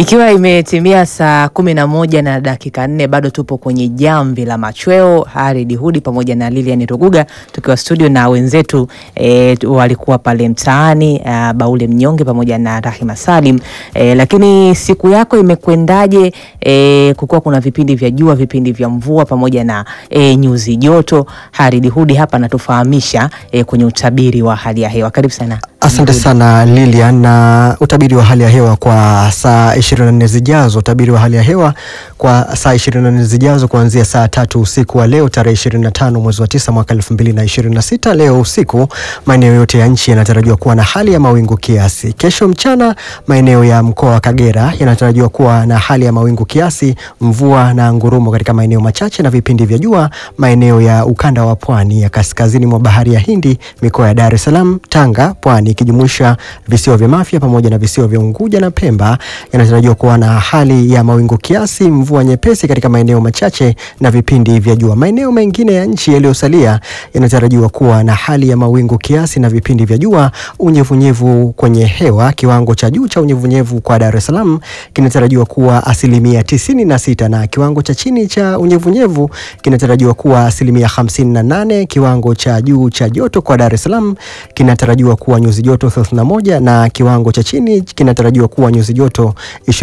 Ikiwa imetimia saa kumi na moja na dakika nne bado tupo kwenye jamvi la machweo. Haridi Hudi pamoja na Lilian Ruguga tukiwa studio na wenzetu e, walikuwa pale mtaani a, Baule Mnyonge pamoja na Rahima Salim e, lakini siku yako imekwendaje? E, kukuwa kuna vipindi vya jua, vipindi vya mvua pamoja na e, nyuzi joto. Haridi Hudi hapa anatufahamisha e, kwenye utabiri wa hali ya hewa. Karibu sana. Asante sana Lilian. Na utabiri wa hali ya hewa kwa saa 24 zijazo, utabiri wa hali ya hewa kwa saa 24 zijazo kuanzia saa tatu usiku wa leo tarehe 25 mwezi wa 9 mwaka 2026. Leo usiku maeneo yote ya nchi yanatarajiwa kuwa na hali ya mawingu kiasi. Kesho mchana maeneo ya mkoa wa Kagera yanatarajiwa kuwa na hali ya mawingu kiasi, mvua na ngurumo katika maeneo machache na vipindi vya jua maeneo ya ukanda wa pwani ya kaskazini mwa bahari ya Hindi, mikoa ya Dar es Salaam, Tanga, Pwani ikijumuisha visiwa vya Mafia pamoja na visiwa vya Unguja na Pemba yanatarajiwa kuwa na hali ya mawingu kiasi, mvua nyepesi katika maeneo machache na vipindi vya jua. Maeneo mengine ya nchi yaliyosalia yanatarajiwa kuwa na hali ya mawingu kiasi na vipindi vya jua. Unyevunyevu kwenye hewa, kiwango cha juu cha unyevunyevu kwa Dar es Salaam kinatarajiwa kuwa asilimia tisini na sita na kiwango cha chini cha unyevunyevu kinatarajiwa kuwa asilimia hamsini na nane. Kiwango cha juu cha joto kwa Dar es Salaam kinatarajiwa kuwa nyuzi joto 31 na kiwango cha chini kinatarajiwa kuwa nyuzi joto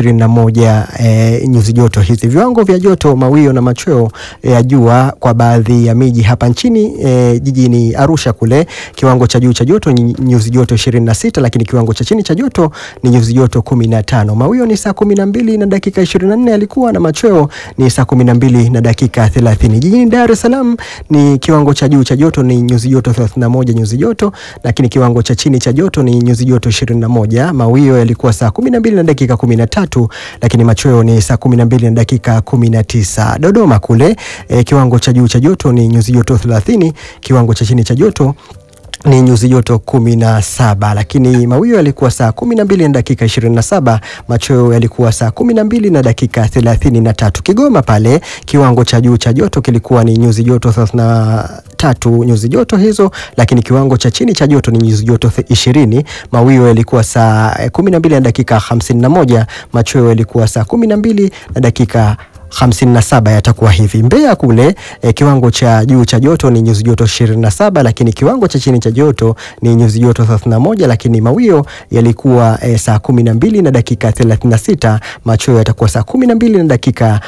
21. E, nyuzi joto hizi, viwango vya joto, mawio na machweo ya jua kwa baadhi ya miji hapa nchini e, jijini Arusha kule kiwango cha juu cha joto ni nyuzi joto 26, lakini kiwango cha chini cha joto ni nyuzi joto 15. Mawio ni saa 12 na dakika 24 alikuwa na machweo ni saa 12 na dakika 30. Jijini Dar es Salaam ni kiwango cha juu cha joto ni nyuzi joto 31 nyuzi joto, lakini kiwango cha chini cha joto ni nyuzi joto 21. Mawio yalikuwa saa 12 na dakika 13, lakini machweo ni saa 12 na dakika 19. Dodoma kule e, kiwango cha juu cha joto ni nyuzi joto 30, kiwango cha chini cha joto ni nyuzi joto kumi na saba lakini mawio yalikuwa saa kumi na mbili na dakika ishirini na saba machweo yalikuwa saa kumi na mbili na dakika thelathini na tatu Kigoma pale kiwango cha juu cha joto kilikuwa ni nyuzi joto thelathini na tatu nyuzi joto hizo, lakini kiwango cha chini cha joto ni nyuzi joto ishirini. Mawio yalikuwa saa kumi na mbili na dakika hamsini na moja machweo yalikuwa saa kumi na mbili na dakika 57 yatakuwa hivi. Mbeya kule e, kiwango cha juu cha joto ni nyuzi joto 27, lakini kiwango cha chini cha joto ni nyuzi joto 31, lakini mawio yalikuwa e, saa 12 na dakika 36, machweo yatakuwa saa 12 na dakika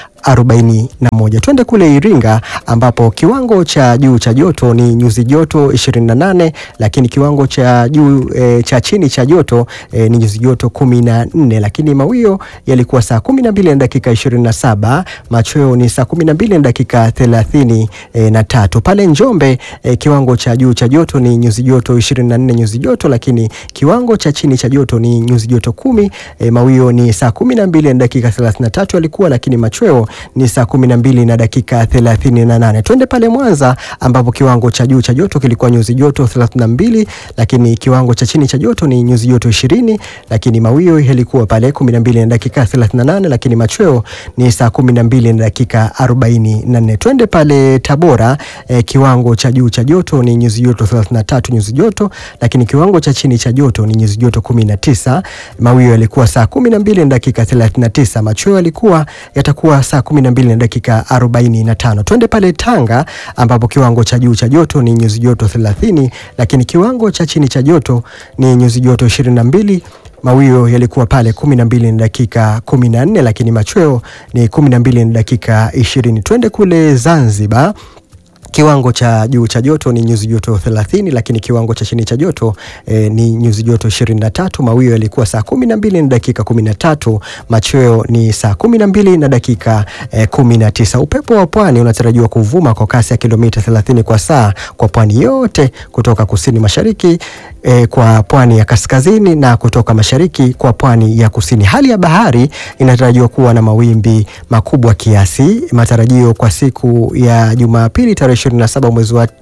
41. Twende kule Iringa ambapo kiwango cha juu cha joto ni nyuzi joto 28, lakini kiwango cha juu e, cha chini cha joto e, ni nyuzi joto 14, lakini mawio yalikuwa saa 12 na dakika 27, machweo ni saa 12 na dakika 30 e, na tatu. Pale Njombe e, kiwango cha juu cha joto ni nyuzi joto 24 nyuzi joto, lakini kiwango cha chini cha joto ni nyuzi joto kumi. E, mawio ni saa 12 na dakika 33 yalikuwa, lakini machweo ni saa kumi na mbili na dakika thelathini na nane. Twende pale Mwanza ambapo kiwango cha juu cha joto kilikuwa nyuzi joto 32, lakini kiwango cha chini cha joto ni nyuzi joto 20, lakini mawio yalikuwa pale 12 na dakika 38, lakini machweo ni saa 12 na dakika 44. Twende pale Tabora eh, kiwango cha juu cha joto ni nyuzi joto 33 nyuzi joto, lakini kiwango cha chini cha joto ni nyuzi joto 19. Mawio yalikuwa saa 12 na dakika 39, machweo yalikuwa yatakuwa saa 12 na dakika 45. Twende pale Tanga ambapo kiwango cha juu cha joto ni nyuzi joto 30, lakini kiwango cha chini cha joto ni nyuzi joto 22. Mawio yalikuwa pale 12 na dakika 14, lakini machweo ni 12 na dakika 20. Twende kule Zanzibar kiwango cha juu cha joto ni nyuzi joto 30, lakini kiwango cha chini cha joto eh, ni nyuzi joto 23. Mawio yalikuwa saa 12 na dakika 13, machweo ni saa 12 na dakika eh, 19. Upepo wa pwani unatarajiwa kuvuma kwa kasi ya kilomita 30 kwa saa kwa pwani yote kutoka kusini mashariki eh, kwa pwani ya kaskazini na kutoka mashariki kwa pwani ya kusini. Hali ya bahari inatarajiwa kuwa na mawimbi makubwa kiasi. Matarajio kwa siku ya Jumapili tarehe 27 mwezi wa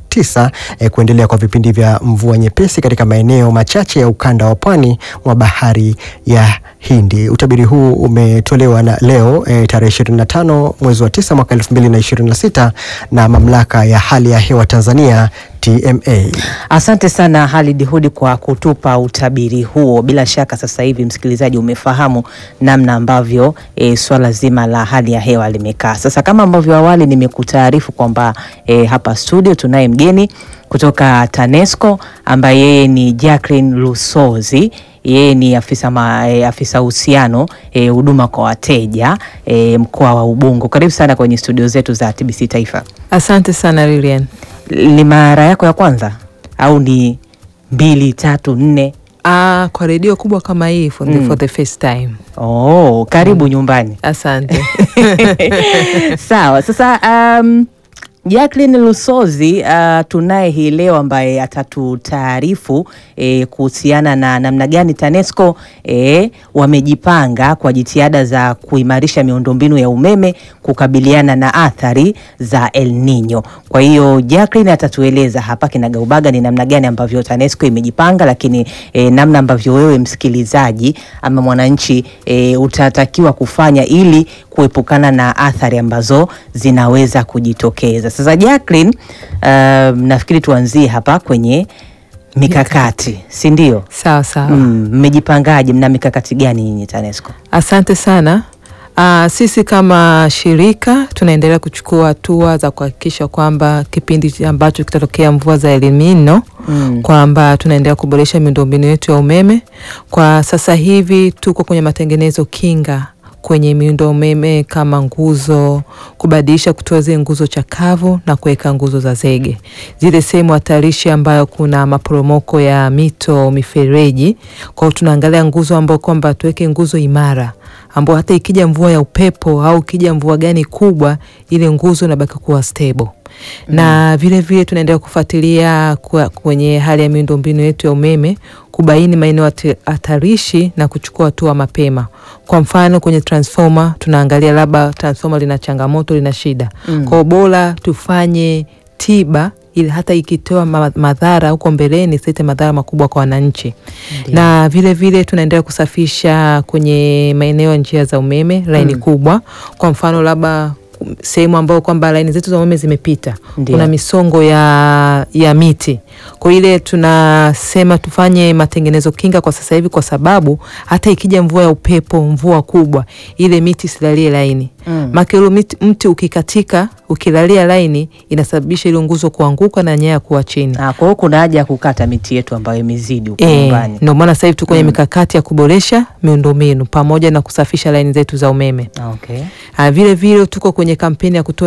tisa eh, kuendelea kwa vipindi vya mvua nyepesi katika maeneo machache ya ukanda wa pwani mwa bahari ya Hindi. Utabiri huu umetolewa na leo eh, tarehe 25 mwezi wa 9 mwaka 2026 na mamlaka ya hali ya hewa Tanzania TMA. Asante sana Halid Hudi kwa kutupa utabiri huo. Bila shaka sasa hivi msikilizaji, umefahamu namna ambavyo e, swala zima la hali ya hewa limekaa. Sasa kama ambavyo awali nimekutaarifu kwamba e, hapa studio tunaye mgeni kutoka TANESCO ambaye yeye ni Jacqueline Lusozi yeye ni afisa ma, e, afisa uhusiano huduma e, kwa wateja e, mkoa wa Ubungo. Karibu sana kwenye studio zetu za TBC Taifa. Asante sana Lilian. Ni mara yako ya kwanza au ni mbili tatu nne? Ah, kwa redio kubwa kama hii for, the, Mm. for the first time. Oh, karibu nyumbani. Asante. Sawa, sasa um, Jacqueline Lusozi uh, tunaye hii leo ambaye atatutaarifu eh, kuhusiana na namna gani TANESCO eh, wamejipanga kwa jitihada za kuimarisha miundombinu ya umeme kukabiliana na athari za El Nino. Kwa hiyo Jacqueline atatueleza hapa kinagaubaga ni namna gani ambavyo TANESCO imejipanga, lakini eh, namna ambavyo wewe msikilizaji ama mwananchi eh, utatakiwa kufanya ili kuepukana na athari ambazo zinaweza kujitokeza. Sasa Jacqueline, um, nafikiri tuanzie hapa kwenye mikakati, si ndio? Sawa sawa. Mm, Mmejipangaje? Mna mikakati gani nyinyi TANESCO? Asante sana. Ah, sisi kama shirika tunaendelea kuchukua hatua za kuhakikisha kwamba kipindi ambacho kitatokea mvua za El Nino Mm. kwamba tunaendelea kuboresha miundombinu yetu ya umeme. Kwa sasa hivi tuko kwenye matengenezo kinga kwenye miundo umeme kama nguzo, kubadilisha kutoa zile nguzo chakavu na kuweka nguzo za zege, zile sehemu hatarishi ambayo kuna maporomoko ya mito, mifereji. Kwa hiyo tunaangalia nguzo ambayo kwamba tuweke nguzo imara ambao hata ikija mvua ya upepo au ikija mvua gani kubwa, ile nguzo inabaki kuwa stable na vile vile tunaendelea kufuatilia kwa- kwenye hali ya miundombinu yetu ya umeme kubaini maeneo hati- hatarishi na kuchukua hatua mapema. Kwa mfano kwenye transformer tunaangalia labda transformer lina changamoto, lina shida Mm. kwa hiyo bora tufanye tiba ili hata ikitoa ma- madhara huko mbeleni silete madhara makubwa kwa wananchi Ndio. na vile vile tunaendelea kusafisha kwenye maeneo ya njia za umeme laini Mm. kubwa. Kwa mfano labda um, sehemu ambayo kwamba laini zetu za umeme zimepita, Ndio. kuna misongo ya, ya miti. Kwa ile tunasema tufanye matengenezo kinga kwa sasa hivi, kwa sababu hata ikija mvua ya upepo, mvua kubwa, ile miti isilalie laini Mm. makelo miti, mti ukikatika ukilalia laini inasababisha ile nguzo kuanguka na nyaya kuwa chini. Ah, kwa hiyo kuna haja ya kukata miti yetu ambayo imezidi huko Eh, nyumbani. ndio maana sasa hivi tuko kwenye Mm. mikakati ya kuboresha miundombinu pamoja na kusafisha laini zetu za umeme. Ah, Okay. Ah, vile vile tuko kwenye kampeni ya kutoa